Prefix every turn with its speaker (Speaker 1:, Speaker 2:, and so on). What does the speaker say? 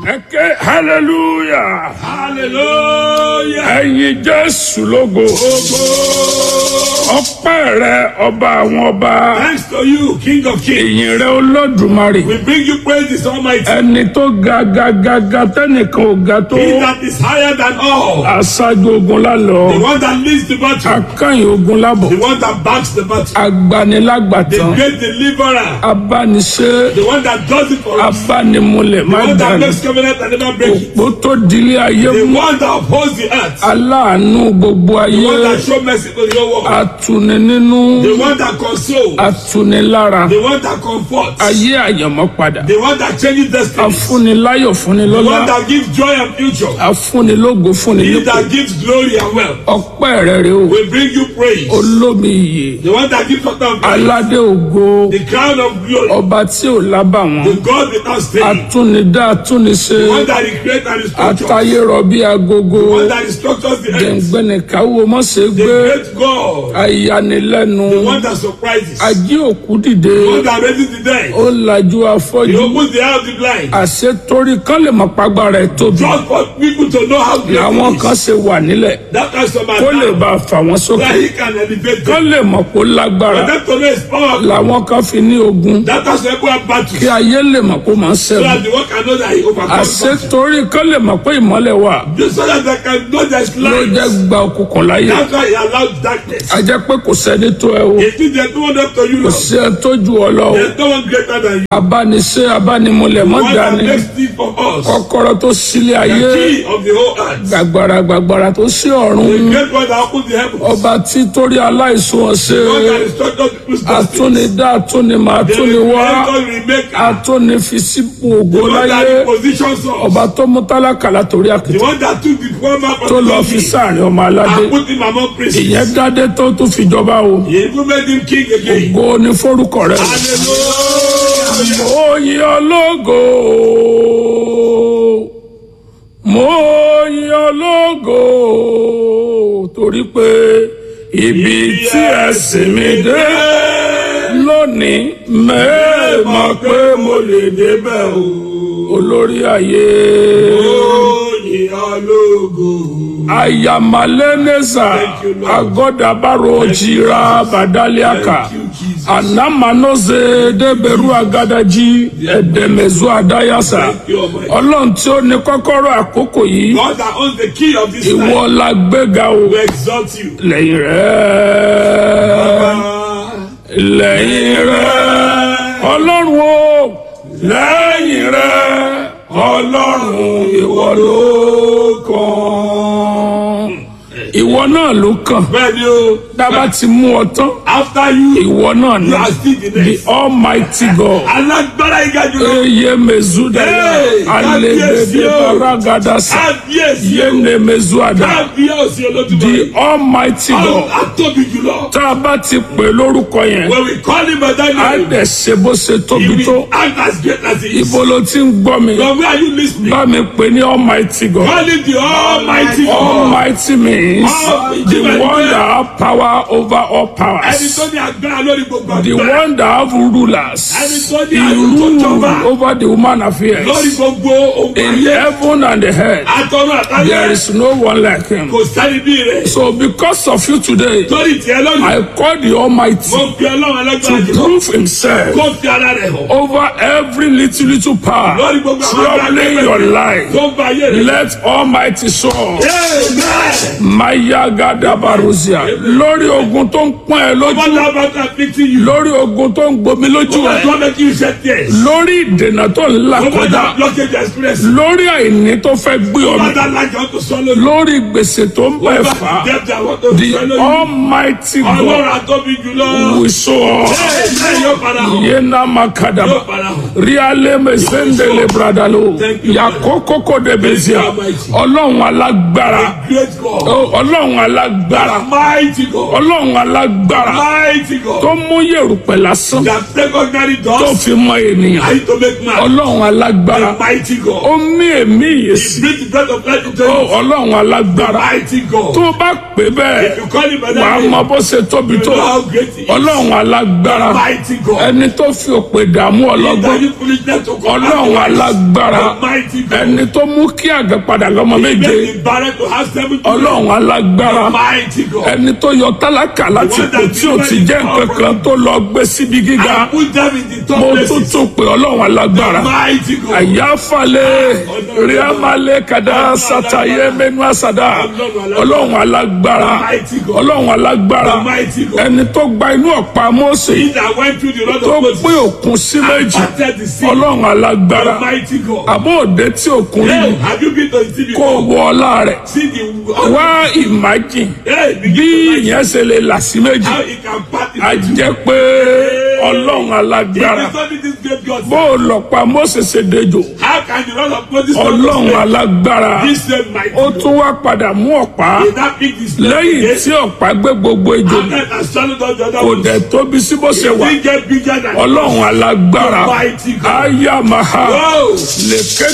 Speaker 1: ẹ ké hallelujah
Speaker 2: Hallelujah.
Speaker 1: ẹyin jésù lógo ọpẹ́ rẹ ọba àwọn ọba
Speaker 2: Thanks to you, King of Kings.
Speaker 1: ìyìn rẹ olódùmarè
Speaker 2: We bring you praise this Almighty.
Speaker 1: ẹni tó ga ga ga ga tẹnìkan ò ga tó
Speaker 2: He that is higher than all.
Speaker 1: aṣáájú ogun lálọ
Speaker 2: The one that leads the battle.
Speaker 1: akányìn ogun lábọ̀
Speaker 2: The one that backs the battle. The
Speaker 1: agbanilágbàtàn
Speaker 2: great deliverer.
Speaker 1: abániṣe
Speaker 2: The one that does it for us.
Speaker 1: abánimúlẹ̀
Speaker 2: The
Speaker 1: má
Speaker 2: one that
Speaker 1: dání
Speaker 2: makes covenant and never break it.
Speaker 1: òpó tó dilé ayé
Speaker 2: The
Speaker 1: mú
Speaker 2: one that upholds the earth.
Speaker 1: aláàánú gbogbo
Speaker 2: The
Speaker 1: ayé
Speaker 2: one that shows mercy to the whole world.
Speaker 1: atuni nínú
Speaker 2: The one that consoles.
Speaker 1: atuni lára
Speaker 2: The one that comforts.
Speaker 1: ayé àyànmọ́ padà
Speaker 2: The one that changes destiny.
Speaker 1: afúniláyọ̀
Speaker 2: The
Speaker 1: fúnilọ́lá
Speaker 2: one that gives joy and future.
Speaker 1: afúnilógo
Speaker 2: He
Speaker 1: fúnilógo
Speaker 2: that gives glory and wealth.
Speaker 1: ọpẹ́ rẹ̀ rè o
Speaker 2: We bring you praise.
Speaker 1: olómi iyè
Speaker 2: The one that gives us praise.
Speaker 1: aládé ògo
Speaker 2: The crown of glory.
Speaker 1: ọba tí ò lábàwọ́n
Speaker 2: The God without stain.
Speaker 1: atúnidá atúniṣe
Speaker 2: The one that recreates and restructures.
Speaker 1: atayé rọbí agogo
Speaker 2: The one that restructures the earth.
Speaker 1: gbẹ̀ngbẹ̀nìkáwó mọ́sẹ̀
Speaker 2: The
Speaker 1: gbé
Speaker 2: great God.
Speaker 1: ayanilẹ́nu
Speaker 2: The one that surprises.
Speaker 1: ají òkú dìde
Speaker 2: The one that raises the dead.
Speaker 1: ó lajú
Speaker 2: He
Speaker 1: afọ́jú
Speaker 2: opens the eye of the blind.
Speaker 1: àṣetorí kán lè mọ pàgbára ẹ̀ tóbi
Speaker 2: Just for people to know how great
Speaker 1: làwọn
Speaker 2: he
Speaker 1: kan
Speaker 2: is.
Speaker 1: ṣe wà nílẹ̀
Speaker 2: That kind of
Speaker 1: kó lè
Speaker 2: man.
Speaker 1: bá a fà wọ́n sókè
Speaker 2: That he can elevate
Speaker 1: kán
Speaker 2: them.
Speaker 1: lè mọ̀ pé ó lágbára
Speaker 2: For them to know his power.
Speaker 1: làwọn kan fi ní ogun
Speaker 2: That kind of people have battles.
Speaker 1: kí ayé lè mọ̀ pé ó máa ń
Speaker 2: So
Speaker 1: ṣẹ́gun
Speaker 2: that the one can know that he overcomes. battles.
Speaker 1: àṣetorí kán lè mọ̀ pé ìmọ́lẹ̀ wà
Speaker 2: Just so that they can know there's
Speaker 1: ló
Speaker 2: light.
Speaker 1: jẹ́ gba òkùnkùn láyé
Speaker 2: That's why he allows darkness.
Speaker 1: a jẹ́ pé kò sẹ́ni tó ẹ o
Speaker 2: It is there's no one up to you,
Speaker 1: kò
Speaker 2: Lord.
Speaker 1: sí ẹ tó ju ọ lọ o
Speaker 2: There's no one greater than you.
Speaker 1: abániṣe abánimúlẹ̀ mọ́
Speaker 2: One that
Speaker 1: dání
Speaker 2: makes things for us.
Speaker 1: kọ́kọ́rọ́ tó sílé ayé
Speaker 2: The key of the whole earth.
Speaker 1: gbàgbàrà gbàgbàrà tó sí ọ̀run
Speaker 2: The great one that opens the heavens.
Speaker 1: ọba tí torí aláìsùn ọ̀sẹ̀
Speaker 2: The one that instructed people's destiny.
Speaker 1: atúnidá atúnimọ̀
Speaker 2: The
Speaker 1: atúniwá
Speaker 2: creator, remaker.
Speaker 1: atúnifisípò ògo
Speaker 2: The one that
Speaker 1: láyé
Speaker 2: repositions us.
Speaker 1: ọba tó mú tálákà látòrí
Speaker 2: The
Speaker 1: àkìtì
Speaker 2: one that took the poor man from
Speaker 1: tó
Speaker 2: the
Speaker 1: lọ fi
Speaker 2: donkey
Speaker 1: sáàrin ọmọ aládé
Speaker 2: and put him among princes.
Speaker 1: ìyẹn dádé tó tún fi jọba o
Speaker 2: He even made him king again.
Speaker 1: ògo ni forúkọ rẹ
Speaker 2: Hallelujah.
Speaker 1: oyin ológo mo yin ológo torí pé ibi tí ẹsìn mi dé lónìí mẹ́ẹ̀mọ́ pé mo lè débẹ̀ o olórí ayé
Speaker 2: Oyin ológo.
Speaker 1: ayamaleneza agodabaro jira badaliaka
Speaker 2: Thank you, Jesus.
Speaker 1: anamanoze deberu agadaji edemezu adayasa ọlọ́run tí ó ní kọ́kọ́rọ́ àkókò yìí
Speaker 2: God that owns the key of this
Speaker 1: ìwọ
Speaker 2: life
Speaker 1: la gbéga o
Speaker 2: will exalt you.
Speaker 1: lẹ́yìn rẹ̀ lẹ́yìn rẹ̀ ọlọ́run o lẹ́yìn rẹ̀ ọlọ́run ìwọ ló kàn ìwọ náà ló kàn
Speaker 2: Bẹ́ẹ̀ni o,
Speaker 1: dábàá ti mú ọ tán
Speaker 2: after you,
Speaker 1: ìwọ náà ní
Speaker 2: you are still the
Speaker 1: the
Speaker 2: next.
Speaker 1: almighty god
Speaker 2: Alágbára ìga jùlọ.
Speaker 1: eye mezudaya
Speaker 2: Hey,
Speaker 1: alebede
Speaker 2: kábíyèsí o.
Speaker 1: baragadasa
Speaker 2: Kábíyèsí o.
Speaker 1: yene mezuada
Speaker 2: Kábíyèsí olódùmarè.
Speaker 1: the almighty god
Speaker 2: Ọlọ́run atóbi jùlọ.
Speaker 1: tá a bá ti pè lórúkọ yẹn
Speaker 2: When we call him by that
Speaker 1: á
Speaker 2: name,
Speaker 1: dẹ̀ ṣe bó ṣe
Speaker 2: he
Speaker 1: tóbi tó
Speaker 2: will act as great as he is.
Speaker 1: ibo ló ti ń gbọ́ mi
Speaker 2: From where are you listening?
Speaker 1: bá mi pè ní almighty god
Speaker 2: Call him the Almighty God.
Speaker 1: almighty means the one that have power over all
Speaker 2: Ẹni
Speaker 1: powers
Speaker 2: tó ní agbára lórí gbogbo
Speaker 1: the
Speaker 2: agbára.
Speaker 1: one that have rulers
Speaker 2: Ẹni tó ní
Speaker 1: he
Speaker 2: àrùn tó
Speaker 1: rule
Speaker 2: jọba.
Speaker 1: over the human
Speaker 2: Lórí
Speaker 1: affairs
Speaker 2: gbogbo ogun
Speaker 1: in
Speaker 2: ayé.
Speaker 1: heaven and the earth
Speaker 2: Atọ́nú
Speaker 1: there
Speaker 2: àtàyè.
Speaker 1: is no one like him
Speaker 2: Kò sẹ́ni bí rẹ̀.
Speaker 1: so because of you today
Speaker 2: Lórí tiẹ̀ lónìí.
Speaker 1: I call the almighty
Speaker 2: Mo fi ọlọ́run alágbára
Speaker 1: to
Speaker 2: jùlọ.
Speaker 1: prove himself
Speaker 2: Kó fi ara rẹ̀ hàn.
Speaker 1: over every little little power
Speaker 2: Lórí gbogbo àwọn
Speaker 1: troubling your life
Speaker 2: Tó ń ba ayé rẹ̀.
Speaker 1: let almighty show
Speaker 2: Amen.
Speaker 1: maya gadabaruzia lórí ogun tó ń pọ́n ẹ lójú
Speaker 2: What about afflicting you?
Speaker 1: lórí ogun tó ń gbomi lójú
Speaker 2: What
Speaker 1: ẹ
Speaker 2: about making you shed tears?
Speaker 1: lórí ìdènà tó ń là
Speaker 2: What about
Speaker 1: kọjá
Speaker 2: that blockage you experience?
Speaker 1: lórí àìní tó fẹ́ gbé
Speaker 2: What
Speaker 1: ọmọ
Speaker 2: about that lack you want to swallow?
Speaker 1: lórí gbèsè tó ń
Speaker 2: What
Speaker 1: bẹ̀
Speaker 2: about
Speaker 1: fà á
Speaker 2: the debt I want to
Speaker 1: the
Speaker 2: swallow you?
Speaker 1: almighty
Speaker 2: Ọlọ́run
Speaker 1: God
Speaker 2: àtọ́bí jùlọ.
Speaker 1: will show us
Speaker 2: Amen. Yóò padà hàn.
Speaker 1: yéna
Speaker 2: Yóò
Speaker 1: makadaba
Speaker 2: padà hàn.
Speaker 1: riale mesendele bradalo
Speaker 2: Thank you,
Speaker 1: yakokoko debezia
Speaker 2: Thank you, Almighty.
Speaker 1: ọlọ́run alágbára
Speaker 2: Great God.
Speaker 1: ọlọ́run alágbára
Speaker 2: Mighty God.
Speaker 1: ọlọ́run alágbára
Speaker 2: Mighty
Speaker 1: tó
Speaker 2: God.
Speaker 1: mú yèrùpẹ̀ lásán
Speaker 2: That take ordinary
Speaker 1: tó
Speaker 2: doors.
Speaker 1: fi mọ ènìyàn
Speaker 2: I need to make man.
Speaker 1: ọlọ́run alágbára
Speaker 2: The mighty
Speaker 1: ó
Speaker 2: God.
Speaker 1: mí èmí
Speaker 2: He
Speaker 1: ìyèsí
Speaker 2: breathed the breath of life into
Speaker 1: ó
Speaker 2: you.
Speaker 1: ọlọ́run alágbára
Speaker 2: Mighty
Speaker 1: tó
Speaker 2: God.
Speaker 1: o bá pè bẹ́ẹ̀
Speaker 2: If you call him by
Speaker 1: wàá
Speaker 2: that
Speaker 1: mọ
Speaker 2: name,
Speaker 1: bó ṣe tóbi
Speaker 2: you
Speaker 1: tó
Speaker 2: know how great he is.
Speaker 1: ọlọ́run alágbára
Speaker 2: Mighty God.
Speaker 1: ẹni tó fi òpè dààmú ọlọ́gbọ́n
Speaker 2: Interview foolishness to command
Speaker 1: ọlọ́run
Speaker 2: the
Speaker 1: alágbára
Speaker 2: mighty God.
Speaker 1: ẹni tó mú kí àgbẹ̀ padà lọ́mọ méje
Speaker 2: Make the barren to have seven children.
Speaker 1: ọlọ́run alágbára
Speaker 2: Mighty God.
Speaker 1: ẹni tó yọ tálákà láti ipò tí ò ti jẹ́ nǹkan kan tó lọ gbé síbi gíga
Speaker 2: I put them in the top
Speaker 1: mo tún
Speaker 2: places.
Speaker 1: tún pè ọlọ́run alágbára
Speaker 2: Mighty God.
Speaker 1: àyàfàlẹ̀ ríàmàlẹ̀ kàdá sàtàyé mẹ́nu àsàdá ọlọ́run alágbára ọlọ́run alágbára
Speaker 2: Mighty God.
Speaker 1: ẹni tó gba inú ọ̀pá Mósè
Speaker 2: He that went through the road
Speaker 1: tó
Speaker 2: of Moses.
Speaker 1: pín òkun sí méjì
Speaker 2: Parted the sea.
Speaker 1: ọlọ́run alágbára
Speaker 2: Mighty God.
Speaker 1: àbó òde tí òkun rí
Speaker 2: Hey, have you been to the sea
Speaker 1: kó
Speaker 2: before?
Speaker 1: wọ ọlá rẹ̀
Speaker 2: See the
Speaker 1: wá ìmájìn
Speaker 2: Hey,
Speaker 1: bí
Speaker 2: begin to
Speaker 1: ìyẹn ṣe lè là sí méjì
Speaker 2: how he can part it.
Speaker 1: a jẹ́ pé ọlọ́run alágbára
Speaker 2: If it's only this great God,
Speaker 1: bó o lọ pa Mósè ṣe dejò
Speaker 2: how can the rod of Moses
Speaker 1: ọlọ́run alágbára
Speaker 2: This same mighty
Speaker 1: ó
Speaker 2: God.
Speaker 1: tún wá padà mú ọ̀pá
Speaker 2: He that picked his
Speaker 1: lẹ́yìn
Speaker 2: leg
Speaker 1: tí ọ̀pá gbé gbogbo ejò
Speaker 2: and then has swallowed all the other
Speaker 1: kò
Speaker 2: ones.
Speaker 1: dẹ̀ tóbi sí bó ṣe wà
Speaker 2: He get bigger than
Speaker 1: ọlọ́run alágbára
Speaker 2: Mighty God.
Speaker 1: ayamaha
Speaker 2: Wow.
Speaker 1: lèké